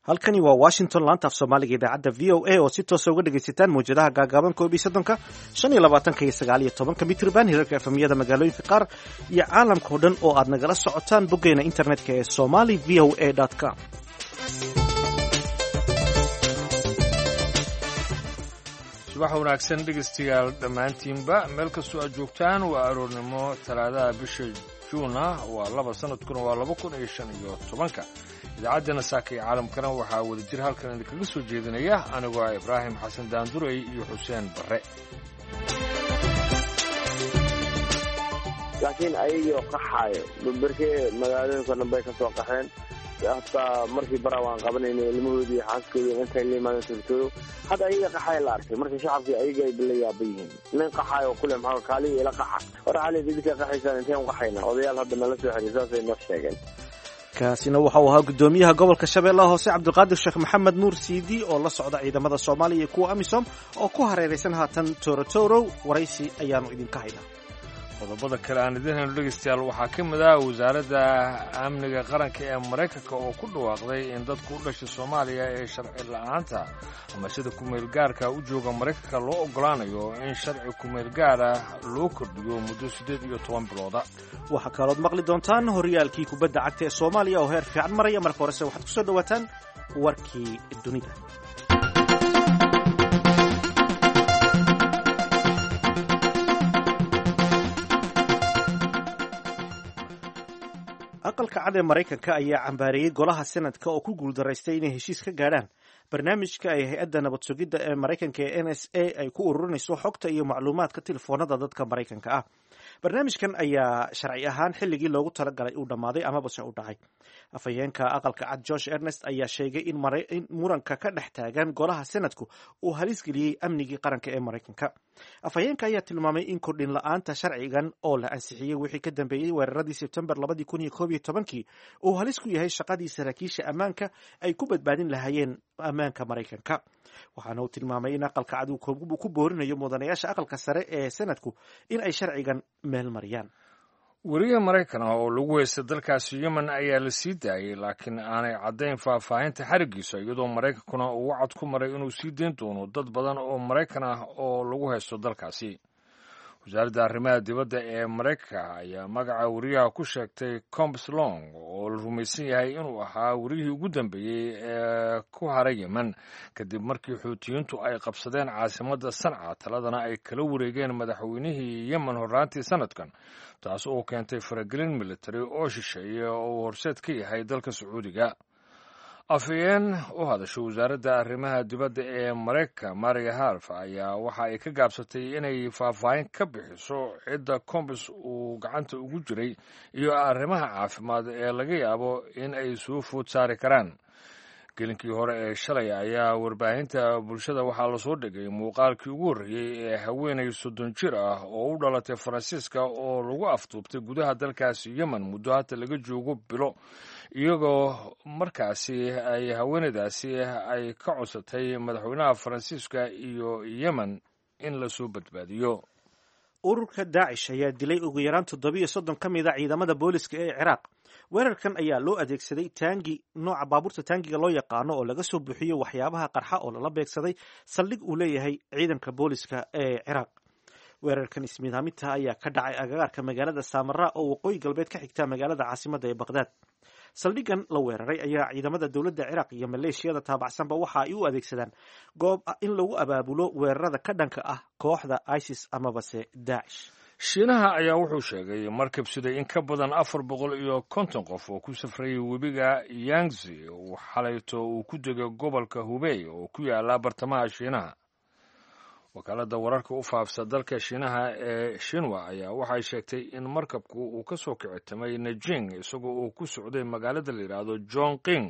halkani waa washington laanta af soomaaliga idaacadda v o a oo si toosa uga dhegaysataan mawjadaha gaagaaban koob iyo soddonka shan iyo labaatanka iyo sagaal iyo tobanka mitrban hirarka efamiyada magaalooyinka qaar iyo caalamka oo dhan oo aad nagala socotaan boggeena internetka ee somali v o a com subax wanaagsan dhegaystayaal dhammaantiinba meel kastoo aad joogtaan waa aroornimo talaadaha bisha juuna waa laba sanadkuna waa laba kun iyo shan iyo tobanka idaacaddeenna saaka iyo caalamkana waxaa wadajir halkan idinkaga soo jeedinaya anigoo ah ibraahim xasan daandurey iyo xuseen barre laakiin ayagoo qaxaayo berberkee magaalooyinka dhan bay ka soo qaxeen hataa markii bara waan qabanayna ilmahoodii xaaskoodii intay la imaadeen turtoodo hadda ayaga qaxaaya la arkay marka shacabkii ayaga ay la yaaba yihiin nin qaxaayo kule maxaa kaaliya ila qaxa hor xali idinka qaxaysaan inteen u qaxayna odayaal hadda nala soo xiriir saasay noo sheegeen kaasina waxa uu ahaa guddoomiyaha gobolka shabeellaha hoose cabdulqaadir sheekh maxamed nuur siidi oo la socda ciidamada soomaaliya iyo kuwa amisom oo ku hareeraysan haatan torotorow waraysi ayaanu idinka haynaa qodobada kale aan idiin hayno dhegaystayaal waxaa ka mid ah wasaaradda amniga qaranka ee maraykanka oo ku dhawaaqday in dadku u dhashay soomaaliya ee sharci la'aanta ama sida kumeelgaarka u jooga maraykanka loo oggolaanayo in sharci kumeelgaara loo kordhiyo muddo siddeed iyo toban bilooda waxaa kalood maqli doontaan horyaalkii kubadda cagta ee soomaaliya oo heer fiican maraya marka horese waxaad ku soo dhowaataan warkii dunida aqalka cad ee maraykanka ayaa cambaareeyey golaha senadka oo ku guuldaraystay inay heshiis ka gaadhaan barnaamijka ay hay-adda nabad sugidda ee maraykanka ee n s a ay ku ururinayso xogta iyo macluumaadka telefoonada dadka maraykanka ah barnaamijkan ayaa sharci ahaan xilligii loogu talagalay uu dhammaaday amabase u dhacay afhayeenka aqalka cad george ernest ayaa sheegay in muranka ka dhex taagan golaha senadku uu halis geliyey amnigii qaranka ee maraykanka afhayeenka ayaa tilmaamay in kordhin la-aanta sharcigan oo la ansixiyey wixii ka dambeeyey weeraradii sebtembar labadii kun iyo koob iyo tobankii uu halis ku yahay shaqadii saraakiisha ammaanka ay ku badbaadin lahaayeen ammaanka maraykanka waxaana uu tilmaamay in aqalka cad uu ku boorinayo mudanayaasha aqalka sare ee senadku in ay sharcigan meel mariyaan weriye maraykan ah oo lagu heystay dalkaasi yemen ayaa la sii daayey laakiin aanay caddayn faahfaahinta xarigiisa iyadoo maraykankuna uu wacad ku maray inuu sii dayn doono dad badan oo maraykan ah oo lagu haysto dalkaasi wasaaradda arrimaha dibadda ee maraykanka ayaa magaca weriyaha ku sheegtay combs long oo la rumaysan yahay inuu ahaa weriyihii ugu dambeeyey ee ku haray yemen kadib markii xuutiyiintu ay qabsadeen caasimadda sanca taladana ay kala wareegeen madaxweynihii yemen horraantii sanadkan taas oo keentay faragelin militari oo shisheeye oo uu horseed ka yahay dalka sacuudiga afhayeen u hadasho wasaaradda arrimaha dibadda ee maraykanka maria harf ayaa waxa ay ka gaabsatay inay faahfaahin ka bixiso cidda combis uu gacanta ugu jiray iyo arrimaha caafimaad ee laga yaabo in ay soo food saari karaan gelinkii hore ee shalay ayaa warbaahinta bulshada waxaa lasoo dhigay muuqaalkii ugu horreeyey ee haweenay soddon jir ah oo u dhalatay faransiiska oo lagu afduubtay gudaha dalkaasi yemen muddo hata laga joogo bilo iyagoo markaasi ay haweenaydaasi ay ka codsatay madaxweynaha faransiiska iyo yemen in lasoo badbaadiyo ururka daacish ayaa dilay ugu yaraan toddobiyo soddon ka mid a ciidamada booliska ee ciraaq weerarkan ayaa loo adeegsaday taangi nooca baabuurta taangiga loo yaqaano oo laga soo buuxiyo waxyaabaha qarxa oo lala beegsaday saldhig uu leeyahay ciidanka booliska ee ciraaq weerarkan ismiidaaminta ayaa ka dhacay agagaarka magaalada saamara oo waqooyi galbeed ka xigta magaalada caasimadda ee baqhdaad saldhigan la weeraray ayaa ciidamada dowladda ciraaq iyo maleeshiyada taabacsanba waxa ay u adeegsadaan goob in lagu abaabulo weerarada ka dhanka ah kooxda isis amabase daacish shiinaha ayaa wuxuu sheegay markab siday in ka badan afar boqol iyo konton qof oo ku safrayay webiga yangzi uu xalayto uu ku degay gobolka hubey oo ku yaala bartamaha shiinaha wakaaladda wararka u faafsa dalka shiinaha ee shinwa ayaa waxay sheegtay in markabku uu ka soo kicitamay najing isagoo uu ku socday magaalada la yidhaahdo john king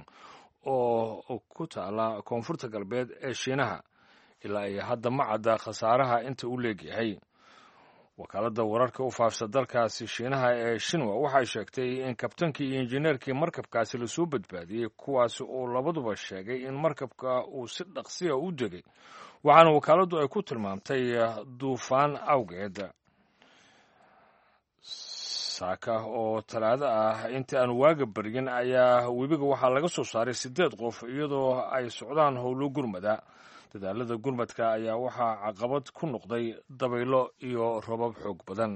oo ku taala koonfurta galbeed ee shiinaha ilaa iyo hadda ma cadda khasaaraha inta u leegyahay wakaaladda wararka u faafsa dalkaasi shiinaha ee shinwa waxay sheegtay in kabtankii iyo injineerkii markabkaasi lasoo badbaadiyey kuwaasi oo labaduba sheegay in markabka uu si dhaqsiya u degay waxaana wakaaladdu ay ku tilmaamtay duufaan awgeed saaka oo talaado ah inta aan waaga baryin ayaa webiga waxaa laga soo saaray siddeed qof iyadoo ay socdaan howlo gurmada dadaalada gurmadka ayaa waxaa caqabad ku noqday dabaylo iyo robab xoog badan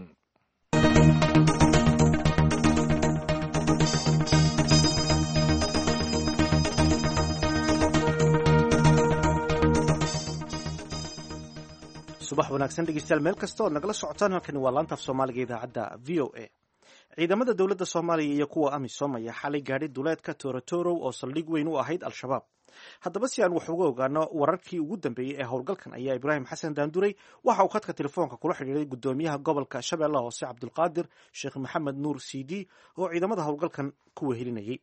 subax wanaagsan dhegeystayaal meel kasta ood nagala socotaan halkani waa laanta af soomaaliga idaacadda v o a ciidamada dowladda soomaaliya iyo kuwa amisom ayaa xalay gaadhay duleedka torotorow oo saldhig weyn u ahayd al-shabaab haddaba si aan wax uga ogaano wararkii ugu dambeeyey ee howlgalkan ayaa ibraahim xasan daanduray waxa uu khadka telefoonka kula xidhiiray gudoomiyaha gobolka shabeellaha hoose cabdulqaadir sheekh maxamed nuur c d oo ciidamada howlgalkan ku wehelinayay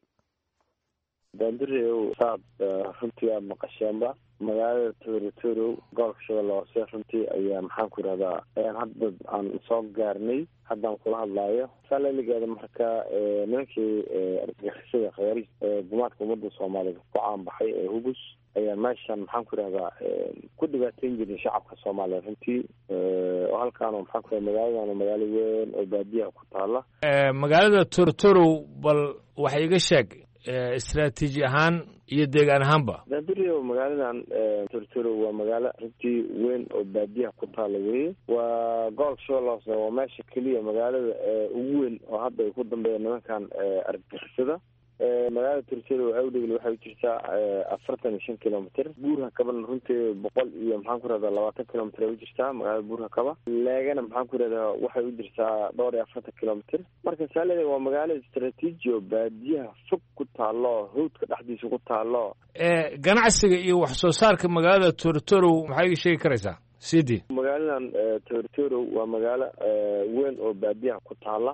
daandureow saad runtii aad maqasheenba magaalada torotorow gobolka shabeelle hoose runtii ayaa maxaan ku yidhahdaa hadda aan soo gaarnay haddaan kula hadlaayo saalaligeeda marka nimankii argagixisada khawaarij gumaadka ummadda soomaaliyeed ku caanbaxay ee hugus ayaa meeshan maxaan ku yidhahdaa ku dhibaateyn jirin shacabka soomaaliya runtii oo halkaano maxaan ku yidhahda magaaladaana magaalo weyn oo baadiyaha ku taala magaalada torotorow bal wax iga sheeg istraatiiji ahaan iyo deegaan ahaanba daandurio magaaladan tortoro waa magaalo runtii weyn oo baadiyaha ku taala weye waa gobolka shabeelle hoose waa meesha keliya magaalada ugu weyn oo hadda ay ku dambeeya nimankan argagixisada magaalada tortoro awdhegl waxay u jirtaa afartan iyo shan kilomitr buurha kabana runtii boqol iyo maxaan ku rahdaa labaatan kilomitr ay u jirtaa magaalada buurha kaba leegana maxaan ku rahdaa waxay u jirtaa dhowr iyo afartan kilomitr marka saaleda waa magaalo istraatiiji oo baadiyaha fog ku taalo hawdka dhexdiisa ku taalo ganacsiga iyo wax soo saarka magaalada tortorow maxaa iga sheegi karaysaa cd magaaladan tortoro waa magaalo weyn oo baadiyaha ku taala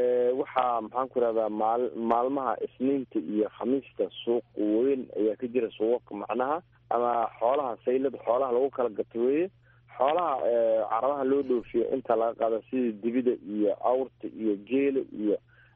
waxaa maxaan ku rahdaa maal maalmaha isniinta iyo khamiista suuq weyn ayaa ka jira suuqaka macnaha ama xoolaha saylada xoolaha lagu kala gato weye xoolaha carabaha loo dhoofiyo inta laga qaado sida dibida iyo awrta iyo geela iyo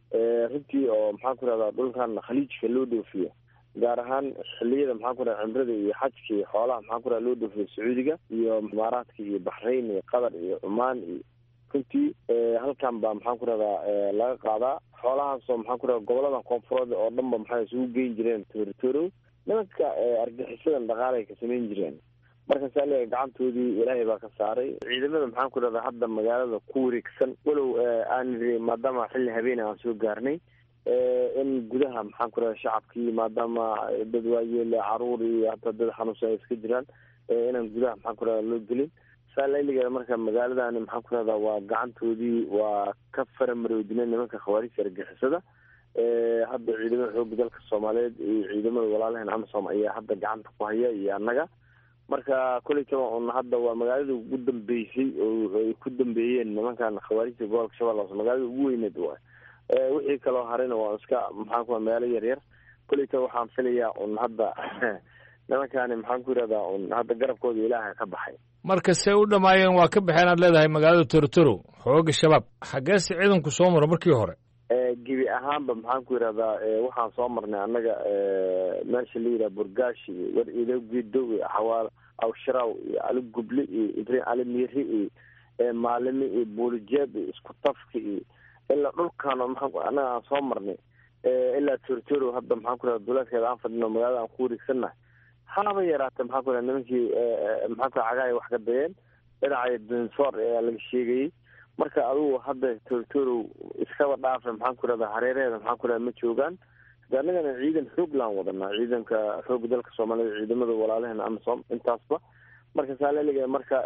runtii oo maxaan ku rahdaa dhulkan khaliijka loo dhoofiyo gaar ahaan xiliyada maxaan ku raha cimrada iyo xajka iyo xoolaha maxaan ku raha loo dhoofiyo sacuudiga iyo imaaraadka iyo baxrayn iyo qatar iyo cumaan iyo runtii halkan baa maxaan ku rahdaa laga qaadaa xoolahaasoo maxaan ku rahda gobolada koonfureed oo dhan ba maxay isugu geyn jireen torotoro nimanka argaxisadan dhaqaalay ka samayn jireen marka saaliga gacantoodii ilaahay baa ka saaray ciidamada maxaan ku rahdaa hadda magaalada ku wareegsan walow aan iri maadaama xilli habeene aan soo gaarnay in gudaha maxaan ku rahda shacabkii maadaama dad waayeele caruur iyo hataa dad xanuunsan ay iska jiraan inaan gudaha maxaan ku rahda loo gelin saalaligeeda marka magaaladani maxaan ku rahdaa waa gacantoodii waa ka faramaroodinay nimanka khawaarijta argixisada hadda ciidamada xooga dalka soomaaliyeed iyo ciidamada walaalaheen amisom ayaa hadda gacanta ku haya iyo annaga marka koleytaba un hadda waa magaalada ugu dambeysay oo ay ku dambeeyeen nimankan khawaarijta gobolka shabeelle hoose magaalada ugu weyneed waay wixii kaloo harayna waa iska maxaan ku magaalo yar yar koleytaba waxaan filayaa un hadda nimankani maxaan ku yidhahdaa un hadda garabkooda ilaaha ka baxay marka see u dhamaayeen waa ka baxeen aad leedahay magaalada torotoro xooga shabaab xaggeese ciidanku soo maro markii hore gebi ahaanba maxaan ku yidhahdaa waxaan soo marnay annaga meesha la yidhaha burgaashi iyo war ido gedow iyo xawaal awsharaw iyo ali guble iyo ibrahim ali miiri iyo maalime iyo buulijeeb iyo isku tafka iyo ilaa dhulkan maa annaga aan soo marnay ilaa torotoro hadda maxaan ku yidhahda duleedkeeda aan fadhino magaalada aan ku wareegsannahay haba yaraatee maxaan ku yidhahda nimankii maxaan ku cagaay wax ka dayeen dhinacay dinsoor ayaa laga sheegayay marka adugu hadda torotoro iskaba dhaafa maxaan ku rahdaa hareeraheeda maxaan ku rahda ma joogaan de annagana ciidan xoog laan wadanaa ciidanka xooga dalka soomaaliyed ciidamada walaalaheen amisom intaasba marka saaleliga marka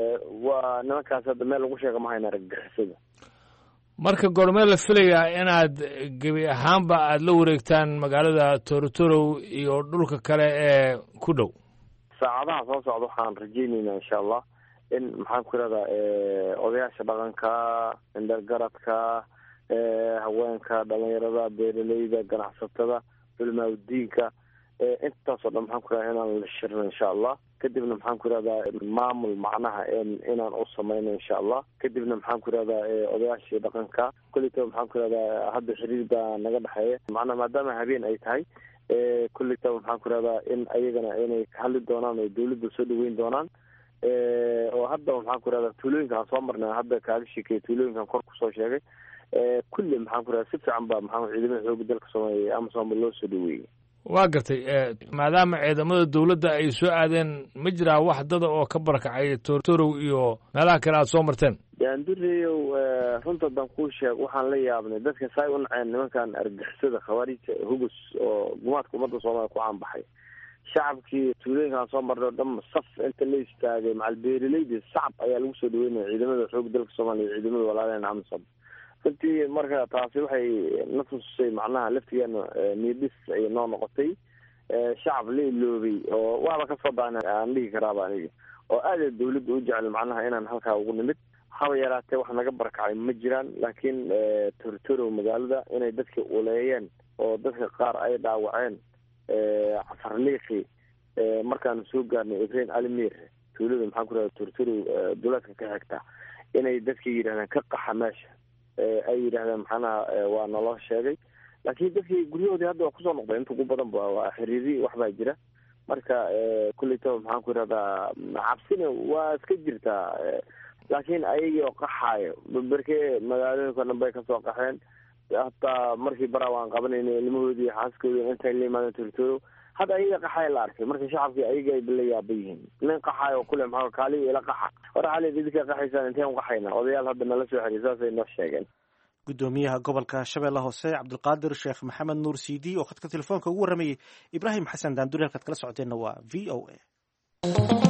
waa nimankaas hadda meel lagu sheega ma hayna argagixisada marka goormee la filayaa inaad gebi ahaanba aada la wareegtaan magaalada torotorow iyo dhulka kale ee ku dhow saacadaha soo socda waxaan rajeyneynaa insha allah in maxaan ku yidhahdaa odayaasha dhaqanka indhargaradka haweenka dhalinyarada beeraleyda ganacsatada culmaaudiinka intaasoo dhan maxaan ku yidhahda inaan la shirno insha allah kadibna maxaan ku yidhahdaa maamul macnaha inaan u samayno insha allah kadibna maxaan ku yidhahdaa odayaashii dhaqanka kulleytaba maxaan ku yidhahdaa hadda xiriir baa naga dhexeeya macnaha maadaama habeen ay tahay kulleytaba maxaan ku yidhahdaa in ayagana inay ka hadli doonaan oo dawladda soo dhaweyn doonaan oo hadda maxaan ku yidhahdaa tuulooyinka aan soo marnay hadda kaaga sheekeeya tuulooyinkan kor kusoo sheegay kulli maxaan ku raha si fiican ba maxaa ciidamada xooga dalka soomaaliya ee amasom loo soo dhaweeyey waa gartay maadaama ciidamada dowladda ay soo aadeen ma jiraa wax dada oo ka barakacay tortorow iyo meelaha kale aad soo marteen daandureyow runta dan kuu sheeg waxaan la yaabnay dadka saay u naceen nimankan argixisada khawaarijta hugus oo gumaadka ummadda soomaliya ku caanbaxay shacabkii tuulooyinkaan soo marnay oo dhan saf inta la istaagay macal beeraleydi sacab ayaa lagu soo dhaweynaya ciidamada xooga dalka soomaaliya iyo ciidamada walaalaheen amisom runtii marka taasi waxay na tusisay macnaha laftigeena niidhis ay noo noqotay shacab la iloobay oo waaba kasoo daana aan dhihi karaaba aniga oo aada dawladda u jecel macnaha inaan halkaa ugu nimid haba yaraatee wax naga barakacay ma jiraan laakiin tortorow magaalada inay dadka uleeyeen oo dadka qaar ay dhaawaceen cafarliiqi markaanu soo gaarnay ibrain alimir tuulada maxaan ku rahda tortorow duleedka ka xigta inay dadka yidhahdeen ka qaxa meesha ay yidhahdeen maxaanaha waa naloo sheegay laakiin dadkii guryahoodii hadda waa kusoo noqday inta ugu badan ba waa xiriiri waxbaa jira marka kulleytaba maxaan ku yidhahdaa cabsina waa iska jirtaa laakiin ayagii oo qaxaayo berke magaalooyinka dhan bay kasoo qaxeen hataa markii bara waan qabanayna ilmahoodii xaaskoodii intay la imaadeen tortoro hadda ayaga qaxaaya la arkay marka shacabkii ayaga ay la yaaba yihiin nin qaxaayo kule maxaa kaaliyo ila qaxa war xali idinka qaxaysaan inteen u qaxayna odayaal hadda nala soo xiriir saasay noo sheegeen gudoomiyaha gobolka shabeelle hoose cabdulqaadir sheekh maxamed nuur cd oo khadka telefoonka ugu warramayey ibraahim xasan daanduri halkaad kala socoteenna waa v o a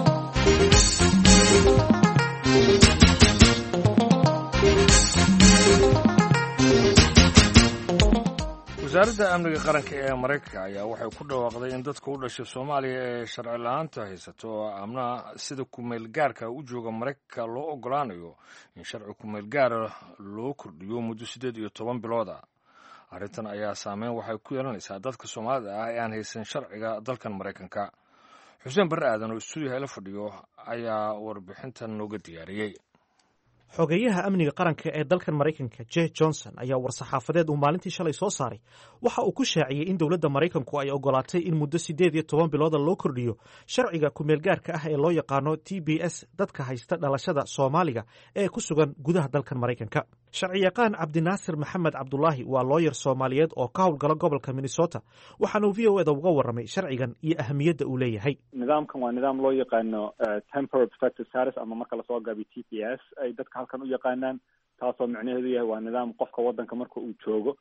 wasaaradda amniga qaranka ee maraykanka ayaa waxay ku dhawaaqday in dadka u dhashay soomaaliya ee sharci la-aanta haysato oo amnaha sida kumeel gaarka u jooga maraykanka loo ogolaanayo in sharci kumeel gaara loo kordhiyo muddo siddeed iyo toban bilood ah arrintan ayaa saameyn waxay ku yeelanaysaa dadka soomaalida ah ee aan haysan sharciga dalkan maraykanka xuseen barre aadan oo istuudiyaha la fadhiyo ayaa warbixintan nooga diyaariyey xogeyaha amniga qaranka ee dalkan maraykanka je johnson ayaa war-saxaafadeed uu maalintii shalay soo saaray waxa uu ku shaaciyey in dowladda maraykanku ay ogolaatay in muddo siddeed iyo toban bilooda loo kordhiyo sharciga kumeelgaarka ah ee loo yaqaano t b s dadka haysta dhalashada soomaaliga ee ku sugan gudaha dalkan maraykanka sharciyaqaan cabdinaasir maxamed cabdulaahi waa looyar soomaaliyeed oo ka howlgala gobolka minnesota waxaanuu v o eda uga warramay sharcigan iyo ahamiyadda uu leeyahay nidaamkan waa nidaam loo yaqaano temporary protective status ama marka lasoo gaabiyo t p s ay dadka halkan u yaqaanaan taasoo micnaheedu yahay waa nidaam qofka waddanka marka uu joogo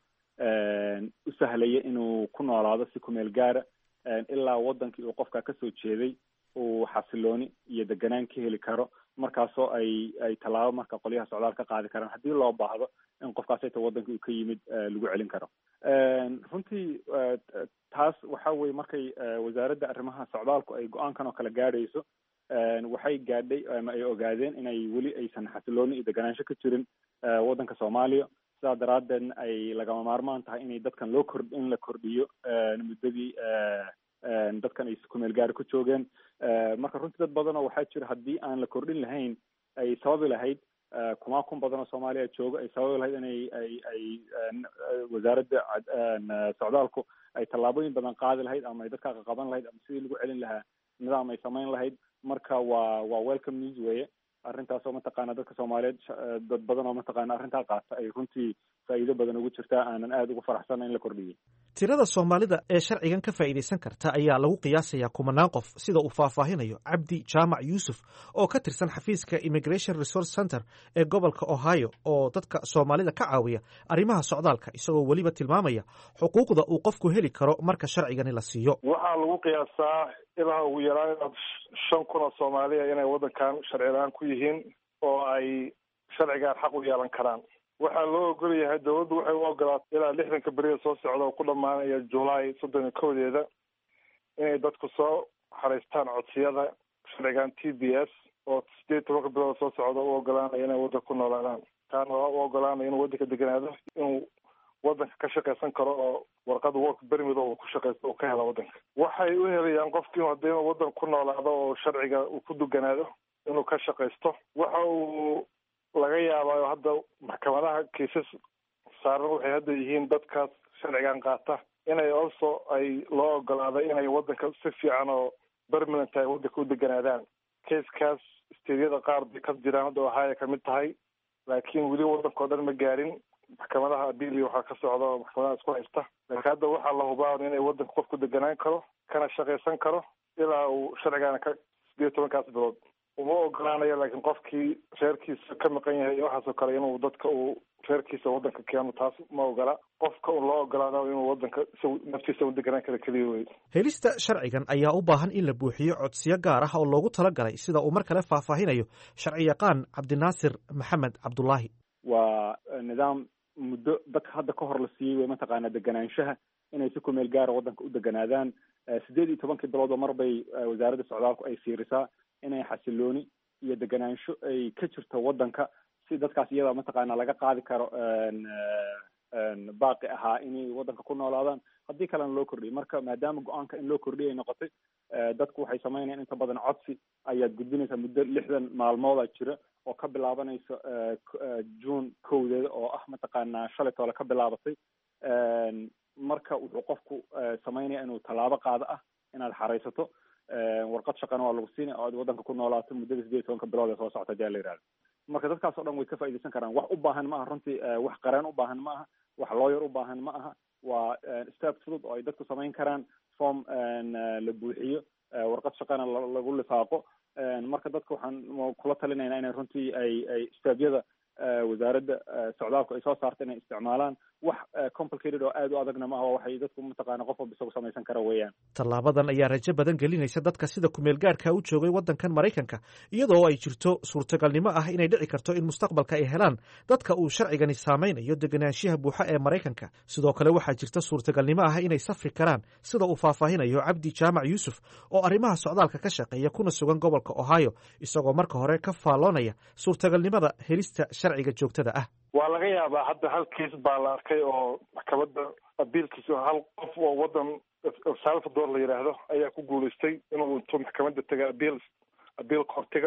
u sahlaya inuu ku noolaado si kumeel gaara ilaa waddankii uu qofka kasoo jeeday uu xasilooni iyo deganaan ka heli karo markaasoo ay ay tallaabo marka qolyaha socdaal ka qaadi karaan haddii loo baahdo in qofkaas ayta waddanka uu ka yimid lagu celin karo runtii taas waxa weye markay wasaaradda arrimaha socdaalku ay go-aankan oo kale gaadhayso waxay gaadhay ama ay ogaadeen inay weli aysan xasilooni iyo deganaansho ka jirin waddanka soomaaliya sidaa daraaddeedna ay lagama maarmaan tahay inay dadkan loo kor in la kordhiyo muddadii dadkan ay kumeel gaari ku joogeen marka runtii dad badanoo waxaa jira haddii aan la kordhin lahayn ay sababi lahayd kumaa kun badan oo soomaaliya joogo ay sababi lahayd inay ay ay wasaaradda socdaalku ay tallaabooyin badan qaadi lahayd ama ay dadka qaqaban lahayd ama sidii lagu celin lahaa nidaam ay samayn lahayd marka waa waa welcome news weeye arrintaas oo mataqaana dadka soomaaliyeed dad badan oo mataqaana arrintaa qaata ay runtii faa'iido badan ugu jirtaa aanan aada ugu faraxsana in la kordhiyey tirada soomaalida ee sharcigan ka faa'iidaysan karta ayaa lagu qiyaasayaa kumanaan qof sida uu faahfaahinayo cabdi jaamac yuusuf oo ka tirsan xafiiska immigration resource center ee gobolka ohio oo dadka soomaalida ka caawiya arrimaha socdaalka isagoo weliba tilmaamaya xuquuqda uu qofku heli karo marka sharcigani la siiyo waxaa lagu qiyaasaa ilaa ugu yaraan inaad shan kun oo soomaaliya inay waddankan sharci la-aan ku yihiin oo ay sharcigaan xaq u yeelan karaan waxaa loo ogol yahay dawladdu waxay u ogolaatay ilaa lixdanka berida soo socda oo ku dhammaanaya julaay soddon iyo kowdeeda inay dadku soo xaraystaan codsiyada sharcigan t b s oo sideed tobanka bilood soo socda u ogolaanaya inay waddanka ku noolaadaan taana waa u ogolaanaya inuu waddanka deganaado inuu waddanka ka shaqaysan karo oo warqada work bermid uu ku shaqaysto uu ka hela waddanka waxay u helayaan qofki inu hadii inuu waddanka ku noolaado oo sharciga uu ku duganaado inuu ka shaqaysto waxa uu laga yaabaayo hadda maxkamadaha kiisas saaran waxay hadda yihiin dadkaas sharcigan qaata inay also ay loo ogolaado inay waddanka si fiican oo permanent ay waddanka u deganaadaan kaiskaas steedyada qaar bay ka jiraan hadda ohaya kamid tahay laakiin weli waddanka o dhan ma gaarin maxkamadaha abiili waxaa ka socda oo maxkamadaha isku haysta laakiin hadda waxaa la hubaa inay wadanka qofku deganaan karo kana shaqaysan karo ilaa uu sharcigaana ka sideed iyo tobankaas bilood uma ogolaanayo laakiin qofkii reerkiisa ka maqan yahay iyo waxaasoo kale inuu dadka uu reerkiisa wadanka keeno taas ma ogola qofka un loo ogolaado inuu wadanka isagu naftiisa u deganaan kara keliya wey helista sharcigan ayaa u baahan in la buuxiyo codsiyo gaar ah oo loogu talagalay sida uu mar kale faahfaahinayo sharci yaqaan cabdinaasir maxamed cabdulaahi waa nidaam muddo dadka hadda ka hor la siiyey wey mataqaana deganaanshaha inay si kumeel gaara wadanka u deganaadaan sideed iyo tobankii biloodoo mar bay wasaaradda socdaalku ay fiirisaa inay xasilooni iyo deganaansho ay ka jirto wadanka si dadkaas iyada mataqaana laga qaadi karo baaqi ahaa inay wadanka ku noolaadaan haddii kalena loo kordhiyay marka maadaama go-aanka in loo kordhiyay ay noqotay dadku waxay sameynayaan inta badan codsi ayaad gudbinaysaa muddo lixdan maalmooda jira oo ka bilaabanaysa june kowdeeda oo ah mataqaana shalay toole ka bilaabatay marka wuxuu qofku sameynaya inuu tallaabo qaado ah inaad xaraysato warqad shaqana waa lagu siinaya oo aad wadanka ku noolaato muddada sideed iyo tobanka bilood ee soo socota hadii la yihahdo marka dadkaas o dhan way ka faaidaysan karaan wax u baahan ma aha runtii wax qareen u baahan ma aha wax looyar u baahan ma aha waa step fudud oo ay dadku samayn karaan form la buuxiyo warqad shaqana lagu lifaaqo marka dadka waxaan kula talinaynaa inay runtii ay ay stebyada wasaaradda socdaalku ay soo saarta inay isticmaalaan wax complicated oo aad u adagna maaha waa waxay dadku mataqaana qof walba isagu samaysan kara weeyaan tallaabadan ayaa rajo badan gelinaysa dadka sida kumeel gaarhka u joogay waddankan maraykanka iyadoo ay jirto suurtagalnimo ah inay dhici karto in mustaqbalka ay helaan dadka uu sharcigani saameynayo deganaanshiyaha buuxa ee maraykanka sidoo kale waxaa jirta suurtagalnimo ah inay safri karaan sida uu faahfaahinayo cabdi jaamac yuusuf oo arrimaha socdaalka ka shaqeeya kuna sugan gobolka ohio isagoo marka hore ka faalloonaya suurtagalnimada helista sharciga joogtada ah waa laga yaabaa hadda hal kiis baa la arkay oo maxkamadda abiilkiisa hal qof oo wadan el salvador la yidhaahdo ayaa ku guulaystay inuu intuu maxkamadda tegay abiil abiil kortiga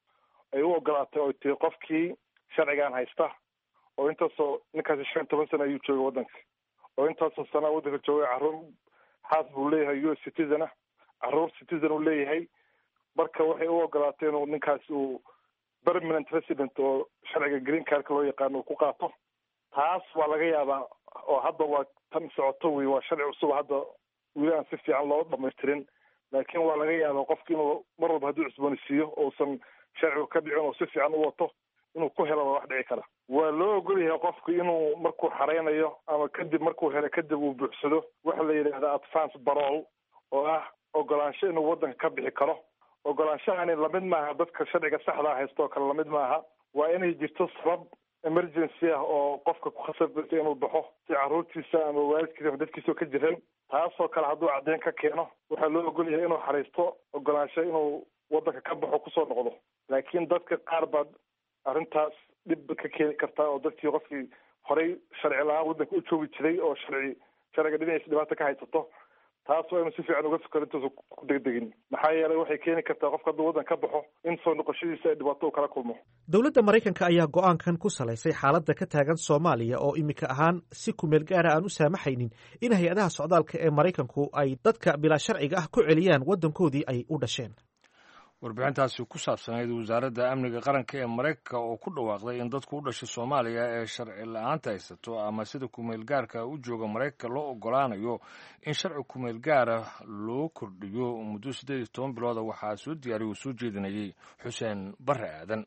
ay u ogolaatay oo tii qofkii sharcigan haysta oo intaasoo ninkaasi shan toban sana ayuu joogay waddanka oo intaasoo sana waddanka joogay carruur xaas buu leeyahay u s citizen ah carruur citizen uu leeyahay marka waxay u ogolaatay inuu ninkaasi uu permanent resident oo sharciga green cardka loo yaqaano uu ku qaato taas waa laga yaabaa oo hadda waa tan socoto wey waa sharci cusub hadda weli aan si fiican loo dhamaystirin laakiin waa laga yaabaa qofki inuu mar walba hadduu cusboonisiiyo uusan sharcigu ka dhicin oo si fiican u wato inuu ku helo waa wax dhici kara waa loo ogol yahay qofku inuu markuu xareynayo ama kadib markuu helo kadib uu buuxsado waxa la yidhahda advance barol oo ah ogolaansho inuu waddanka ka bixi karo ogolaanshahani lamid maaha dadka sharciga saxdaa haysta oo kale lamid maaha waa inay jirto sabab emergency ah oo qofka ku khasabta inuu baxo si carruurtiisa ama waalidkiisa ama dadkiisa ka jiran taasoo kale hadduu caddeyn ka keeno waxaa loo ogol yahay inuu xariisto ogolaansho inuu waddanka ka baxo kusoo noqdo laakiin dadka qaar baad arrintaas dhib ka keeni kartaa oo dadkii qofkii horey sharci la-aan waddanka u joogi jiray oo sharci sharciga dhinaciisa dhibaata ka haysato taas waa inu si fiican uga fikero intuusa ku degdegin maxaa yeelay waxay keeni kartaa qofka hadduu waddan ka baxo in soo noqoshadiisa ay dhibaato u kala kulmo dowladda maraykanka ayaa go-aankan ku salaysay xaaladda ka taagan soomaaliya oo iminka ahaan si kumeel gaara aan u saamaxaynin in hay-adaha socdaalka ee maraykanku ay dadka bilaa sharciga ah ku celiyaan waddankoodii ay u dhasheen warbixintaasi ku saabsanayd wasaaradda amniga qaranka ee maraykanka oo ku dhawaaqday in dadku u dhashay soomaaliya ee sharci la-aanta haysato ama sida kumeel gaarka u jooga maraykanka loo ogolaanayo in sharci kumeel gaara loo kordhiyo muddo siddeed iyo toban bilooda waxaa soo diyaariya uu soo jeedinayay xuseen barre aadan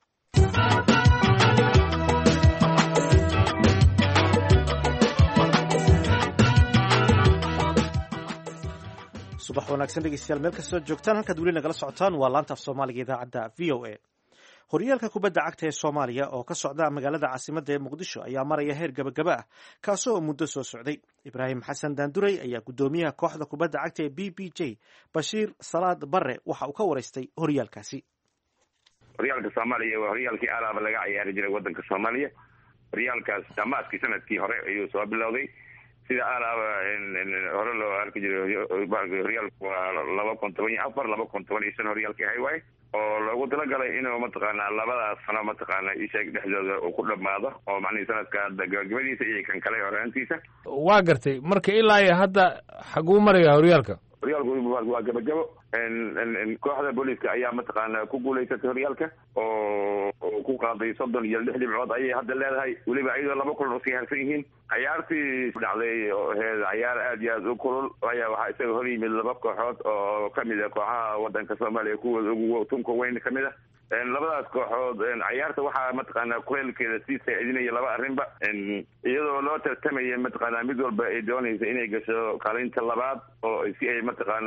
subax wanaagsan dhegeystayaal meel kastoo joogtaan halkaad weli nagala socotaan waa laanta af soomaaliga idaacadda v o a horyaalka kubadda cagta ee soomaaliya oo ka socda magaalada caasimadda ee muqdisho ayaa maraya heer gabagaba ah kaasoo muddo soo socday ibraahim xasan daanduray ayaa guddoomiyaha kooxda kubadda cagta ee b b j bashiir salaad barre waxa uu ka waraystay horyaalkaasi horyaalka soomaaliya waa horyaalkii alaaba laga ciyaari jiray waddanka soomaaliya horyaalkaas dhamaaskii sanadkii hore ayuu soo bilowday sida alaaba hore loo arki jiray horyaalku waa laba kun toban iyo afar laba kun toban iyo shan horyaalkii ahay waaye oo loogu talagalay inuu mataqaanaa labadaas sano mataqaana isheeg dhexdooda uu ku dhamaado oo macnihii sanadka hadda gabagabadiisa iyo kan kale horaantiisa waa gartay marka ilaa iyo hadda xaguu maraya horyaalka horyaalku waa gabagabo kooxda booliiska ayaa mataqaana ku guulaysatay horyaalka oo ku qaaday soddon iyo lix dhibcood ayay hadda leedahay weliba iyadoo laba kulan usii harsan yihiin cayaartii dhacday oo aheyd cayaar aad iyo aad u kulul ayaa waxaa isaga hor yimid laba kooxood oo kamid a kooxaha wadanka soomaaliya kuwooda ugu tunka weyn kamid a labadaas kooxood cayaarta waxaa mataqaana kuleelkeeda sii saacidinaya laba arrinba iyadoo loo tartamaya mataqaana mid walba ay doonaysa inay gasho kaalinta labaad oo si ay mataqaana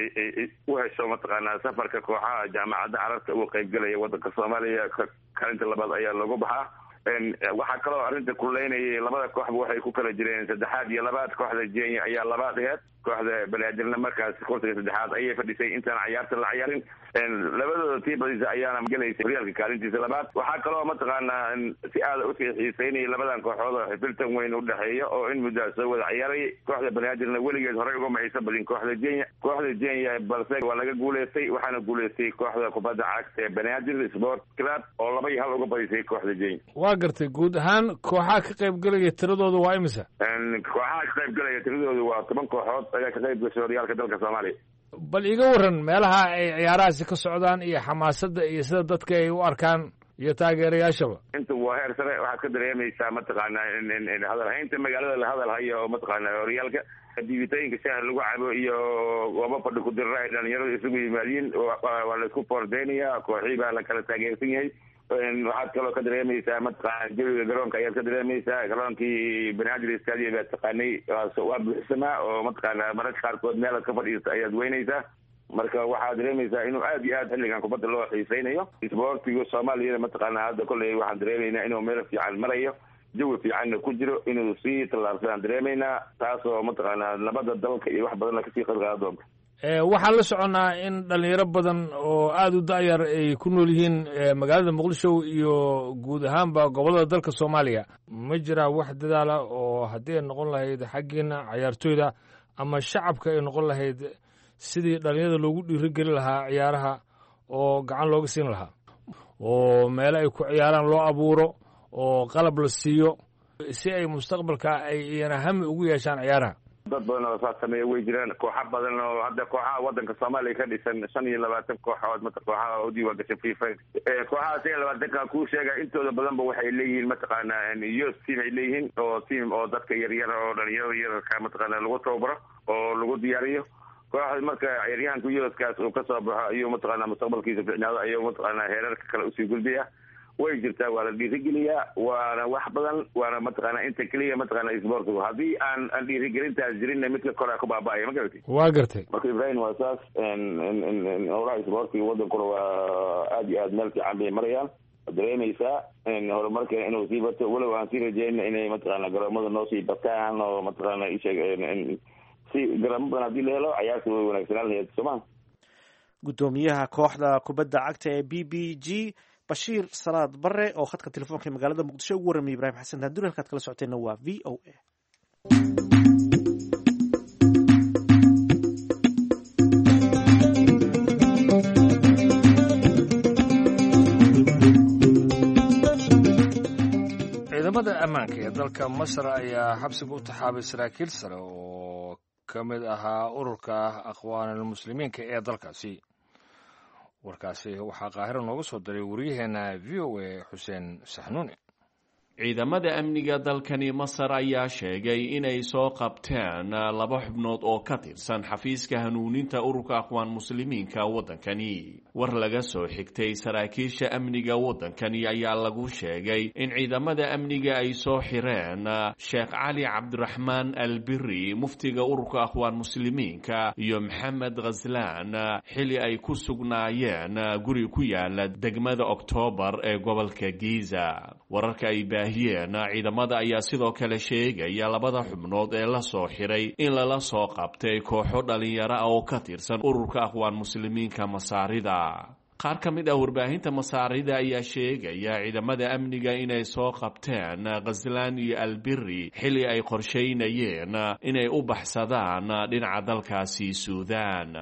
u hesho mataqaana safarka kooxaha jaamacadda carabta uga qaybgalaya wadanka soomaaliya kaalinta labaad ayaa loogu baxaa waxaa kaloo arrinta kuleynayay labada kooxba waxay ku kala jireen saddexaad iyo labaad kooxda jenya ayaa labaad aheed kooxda banaadirna markaas kursiga saddexaad ayay fadhisay intaan cayaarta la cayaarin labadooda tii badisa ayaana gelaysa horyaalka kaalintiisa labaad waxaa kaloo mataqaana si aada usii xiiseynayay labadan kooxood oo xifiltan weyn udhexeeya oo in muddaa soo wada cayaarayay kooxda banaadirna weligeed horey uga maciiso badin kooxda jenya kooxda jenya balse waa laga guuleystay waxaana guuleystay kooxda kubadda cagta ee banaadir sport club oo laba iyo hal uga badisay kooxda jenya waa gartay guud ahaan kooxaha ka qayb gelaya tiradooda waa imisa kooxaha ka qayb gelaya tiradooda waa toban kooxood ayaa ka qayb gashay horyaalka dalka soomaaliya bal iga waran meelaha ay ciyaarahaasi ka socdaan iyo xamaasadda iyo sida dadka ay u arkaan iyo taageerayaashaba inta waa heer sare waxaad ka dareemaysaa mataqaana hadalhaynta magaalada la hadal hayo oo mataqaana horyaalka diibitooyinka shahar lagu cabo iyo goobo fadhi ku dirra ay dhalinyaradu isugu yimaadiin waa laisku foordeynaya kooxii baa la kala taageersan yahay waxaad kaloo ka dareemaysaa mataqaana jawiga garoonka ayaad ka dareemaysaa garoonkii banaadir stadium baad taqaanay waa buuxsamaa oo mataqaana mararka qaarkood meelaad ka fadhiista ayaad weynaysaa marka waxaad dareemaysaa inuu aad iyo aad xilligan kubadda loo xiiseynayo isboortiga soomaaliyana mataqaana hadda kolley waxaan dareemaynaa inuu meel fiican marayo jawi fiicanna ku jiro inuu sii tallaabsadaan dareemaynaa taasoo mataqaana nabadda dalka iyo wax badanna kasii qadqaada doonta waxaan la soconnaa in dhalinyaro badan oo aada u da'yar ay ku nool yihiin magaalada muqdisho iyo guud ahaanba gobollada dalka soomaaliya ma jiraa wax dadaala oo haddii ay noqon lahayd xaggiina cayaartooyda ama shacabka ay noqon lahayd sidii dhalinyarada loogu dhiirogeli lahaa ciyaaraha oo gacan looga siin lahaa oo meelo ay ku ciyaaraan loo abuuro oo qalab la siiyo si ay mustaqbalka ay iyana hami ugu yeeshaan ciyaaraha dad badan oo saas sameeya way jiraan kooxa badan oo hadda kooxaha wadanka soomaaliya ka dhisan shan iyo labaatan kooxood mata kooxaha u diiwaan gashay fifa kooxaha shan iyo labaatanka kuu sheega intooda badanba waxay leeyihiin mataqaana yos team ay leeyihiin oo team oo dadka yaryar oo dhalinyarada yararka mataqaana lagu tababaro oo lagu diyaariyo kooxda marka ciyaaryahanka yoskaas uu kasoo baxo ayuu mataqaana mustaqbalkiisa ficnaado ayuu mataqaana heerarka kale usii gudbaya way jirtaa waa la dhiirigeliyaa waana wax badan waana mataqaana inta keliya mataqaana isboortigu haddii aan aan dhiirigelintaas jirinna midka korea ku baaba'aya ma garatay waa gartay marka ibrahim waa saas howlaha isboortiga wadankuna waa aad iyo aad meel fiican bay marayaan dareemaysaa horumarkeena inuu sii bato walow aan sii rajeyna inay mataqaana garoomada noo sii bataan oo mataqaana isheeg si garamo badan haddii la helo cayaarta way wanaagsanaan lahayd sooma guddoomiyaha kooxda kubadda cagta ee b b g bashiir salaad bare oo khadka telefoonka ee magaalada muqdisho ugu warramay ibrahim xasan daanduri halkaad kala socoteenna waa v o a ciidamada ammaanka ee dalka masar ayaa xabsiga u taxaabay saraakiil sare oo ka mid ahaa ururka aqwaanulmuslimiinka ee dalkaasi warkaasi waxaa qaahiro nooga soo diray waryaheena v o a xuseen saxnuuni ciidamada amniga dalkani masar ayaa sheegay inay soo qabteen laba xubnood oo ka tirsan xafiiska hanuuninta ururka aqwaan muslimiinka waddankani war laga soo xigtay saraakiisha amniga waddankani ayaa lagu sheegay in ciidamada amniga ay soo xireen sheekh cali cabdiraxmaan albiri muftiga ururka aqwaan muslimiinka iyo maxamed khaslaan xili ay ku sugnaayeen guri ku yaala degmada oktoobar ee gobolka giza wararka ay baahiyeen ciidamada ayaa sidoo kale sheegaya labada xubnood ee la soo xiray in lala soo qabtay kooxo dhalinyaro ah oo ka tirsan ururka aqwaan muslimiinka masaarida qaar ka mid ah warbaahinta masaarida ayaa sheegaya ciidamada amniga inay soo qabteen khaslaan iyo albiri xili ay qorshaynayeen inay u baxsadaan dhinaca dalkaasi suudaan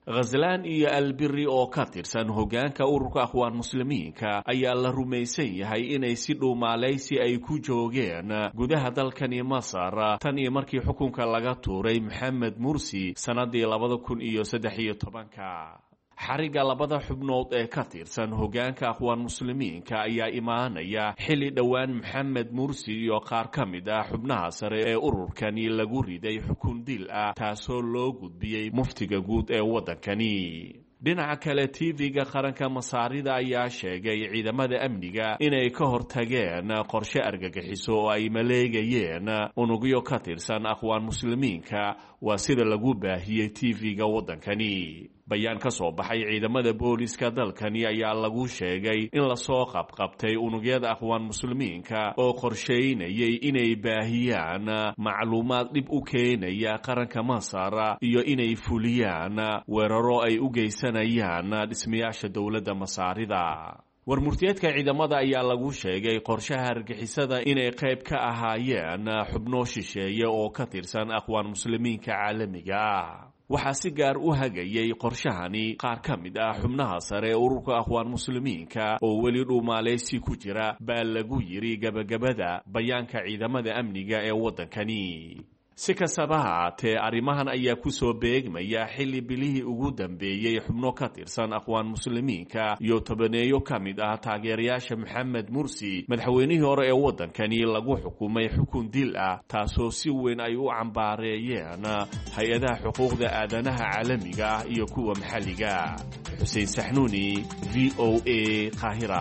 khaslaan iyo albiri oo ka tirsan hoggaanka ururka akhwaan muslimiinka ayaa la rumaysan yahay inay si dhuumaalaysi ay ku joogeen gudaha dalkani masar tan iyo markii xukunka laga tuuray maxamed mursi sannadii labada kun iyo saddex iyo tobanka xarigga labada xubnood ee ka tirsan hoggaanka akhwaan muslimiinka ayaa imaanaya xilli dhowaan maxamed mursi iyo qaar ka mid ah xubnaha sare ee ururkani lagu riday xukun dil ah taasoo loo gudbiyey muftiga guud ee waddankani dhinaca kale tv-ga qaranka masaarida ayaa sheegay ciidamada amniga inay ka hortageen qorshe argagixiso oo ay maleegayeen unugyo ka tirsan akhwaan muslimiinka waa sida lagu baahiyey tv-ga waddankani bayaan ka soo baxay ciidamada booliska dalkani ayaa lagu sheegay in lasoo qabqabtay unugyada akhwaan muslimiinka oo qorsheynayay inay baahiyaan macluumaad dhib u keenaya qaranka masar iyo inay fuliyaan weeraro ay u geysanayaan dhismayaasha dowladda masaarida warmurtiyeedka ciidamada ayaa lagu sheegay qorshaha argixisada inay qayb ka ahaayeen xubno shisheeye oo ka tirsan akhwaan muslimiinka caalamiga ah waxaa si gaar u hagayay qorshahani qaar ka mid ah xubnaha sare ee ururka akhwaan muslimiinka oo weli dhuumaaleysi ku jira baa lagu yidhi gebagabada bayaanka ciidamada amniga ee waddankani si kastaba haatee arrimahan ayaa kusoo beegmaya xilli bilihii ugu dambeeyey xubno ka tirsan akhwaan muslimiinka iyo tobaneeyo ka mid ah taageerayaasha maxamed mursi madaxweynihii hore ee waddankani lagu xukumay xukun dil ah taasoo si weyn ay u cambaareeyeen hay-adaha xuquuqda aadanaha caalamiga ah iyo kuwa maxalliga xuseen saxnuuni v o a qaahira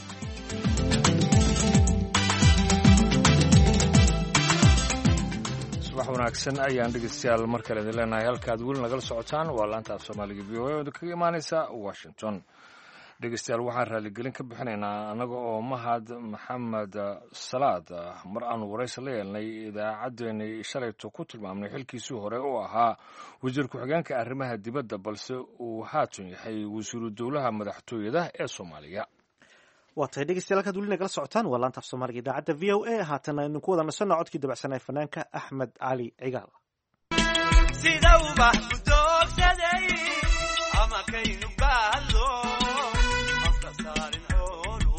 wax wanaagsan ayaan dhegeystayaal mar kale idin leenahay halkaad weli nagala socotaan waa laanta af soomaaliga v o a oda kaga imaaneysa washington dhegeystayaal waxaan raaligelin ka bixinaynaa annaga oo mahad maxamed salaad mar aanu waraysi la yeelnay idaacaddeenii shalayto ku tilmaamnay xilkiisii hore oo ahaa wasiir ku-xigeenka arrimaha dibadda balse uu haatan yahay wasiiru dowlaha madaxtooyada ee soomaaliya waa tahay dhegeystayaal halkaad weli nagala socotaan waa laanta af soomaaliga idaacadda v o a haatana aynu ku wada nasanno codkii dabacsanaa fanaanka axmed cali cigaal sida ubax ku doogsaday ama kaynu baadlo afka saarin xoolu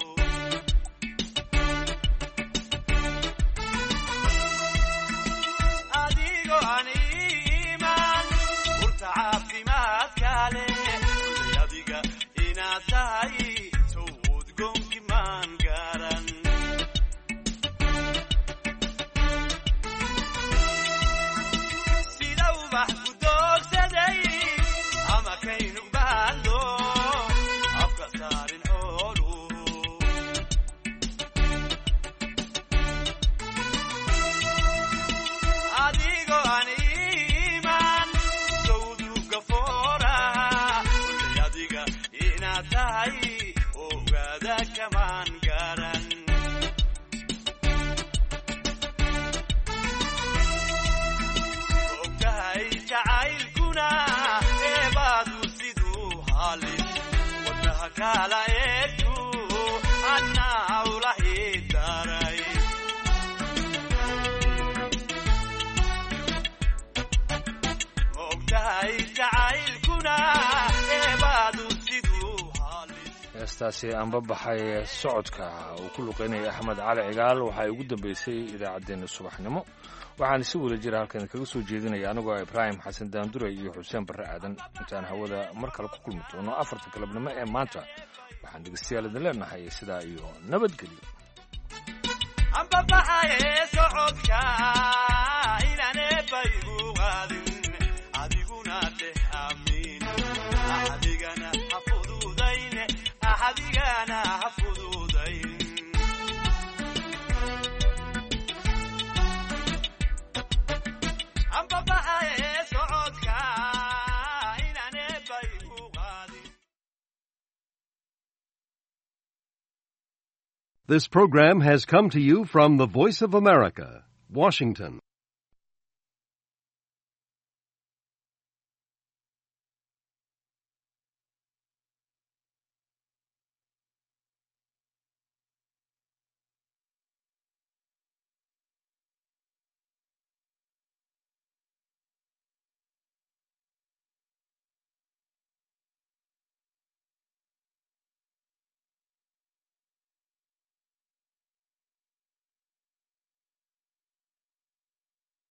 adigoo aan iimaan urta caafimaadka leh kulay adiga inaad tahay sawd goonki maan garan sida ubax ku doogsaday ama kaynu baadlo afka saarin xoolu adigoo aan iimaan sawduga fooraha kulay adiga inaad tahay ogaada kamaan garan ogtahay jacaylkuna eebaadu siduu halis wadnaha kala eegtu annaa ula hidaray ogtahay jacaylkuna eebaadu siduu halis heestaasi anba baxay socodka uu ku luqeynaya axmed cali cigaal waxay ugu dambeysay idaacaddeenna subaxnimo waxaan si wada jira halkan kaga soo jeedinaya anigoo ah ibraahim xasan daandure iyo xuseen barre aadan intaan hawada mar kale ku kulmi doono afarta galabnimo ee maanta waxaan dhegeystayaal idin leenahay sidaa iyo nabadgelyo amba baxaye socodka inaan eebbaygu qaadin adiguna dheh amiin axadigana ha fududayn axadigana ha fududayn amba baxaye socodka inaan eebbaygu qaadin This program has come to you from the Voice of America, Washington.